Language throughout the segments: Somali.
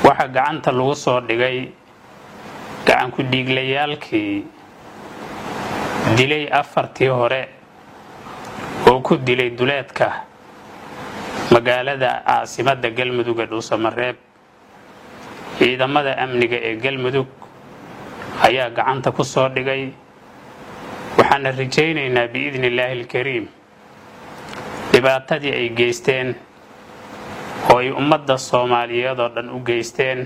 waxaa gacanta lagu soo dhigay gacanku dhiiglayaalkii dilay afartii hore oo ku dilay duleedka magaalada caasimadda galmudug ee dhuusamareeb ciidamada amniga ee galmudug ayaa gacanta ku soo dhigay waxaana rajaynaynaa biidni illaahi alkariim dhibaatadii ay geysteen oo ay ummadda soomaaliyeed oo dhan u geysteen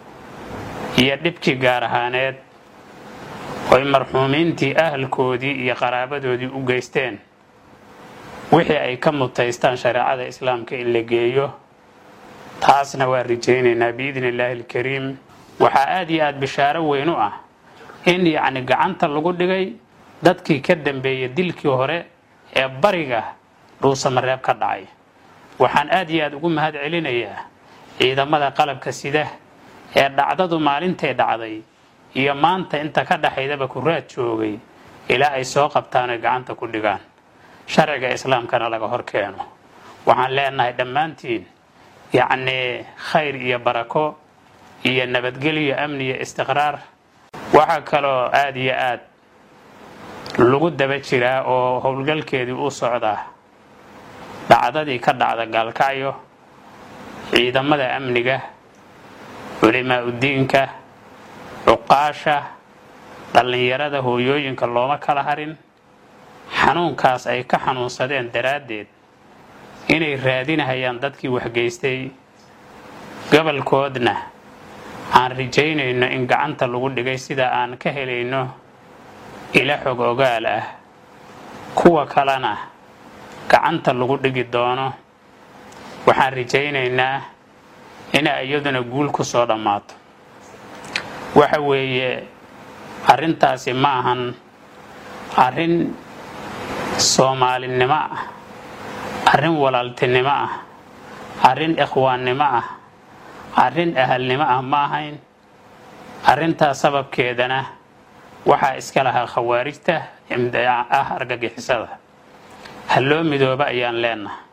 iyo dhibkii gaar ahaaneed oo ay marxuumiintii ahalkoodii iyo qaraabadoodii u geysteen wixii ay ka mutaystaan shareecada islaamka in la geeyo taasna waa rajaynaynaa biidni illaahi alkariim waxaa aad iyo aad bishaaro weyn u ah in yacni gacanta lagu dhigay dadkii ka dambeeyay dilkii hore ee bariga dhuusamareeb ka dhacay waxaan aad iyo aad ugu mahad celinayaa ciidamada qalabka sida ee dhacdadu maalintay dhacday iyo maanta inta ka dhaxaydaba ku raad joogay ilaa ay soo qabtaan oy gacanta ku dhigaan sharciga islaamkana laga hor keeno waxaan leenahay dhammaantiin yacnii khayr iyo barako iyo nabadgelyo amni iyo istiqraar waxaa kaloo aad iyo aad lagu daba jiraa oo howlgalkeedii u socdaa dhacdadii ka dhacda gaalkacyo ciidamada amniga culimaa udiinka cuqaasha dhallinyarada hooyooyinka looma kala harin xanuunkaas ay ka xanuunsadeen daraaddeed inay raadinahayaan dadkii waxgeystay gobolkoodna aan rajaynayno in gacanta lagu dhigay sida aan ka helayno ila xog ogaal ah kuwa kalena gacanta lagu dhigi doono waxaan rajaynaynaa inay iyaduna guul ku soo dhammaato waxa weeye arrintaasi ma ahan arrin soomaalinimo ah arrin walaaltinimo ah arrin ikhwaannimo ah arrin ahalnimo ah ma ahayn arrintaas sababkeedana waxaa iska lahaa khawaarijta ah argagixisada ha loo midooba ayaan leenaha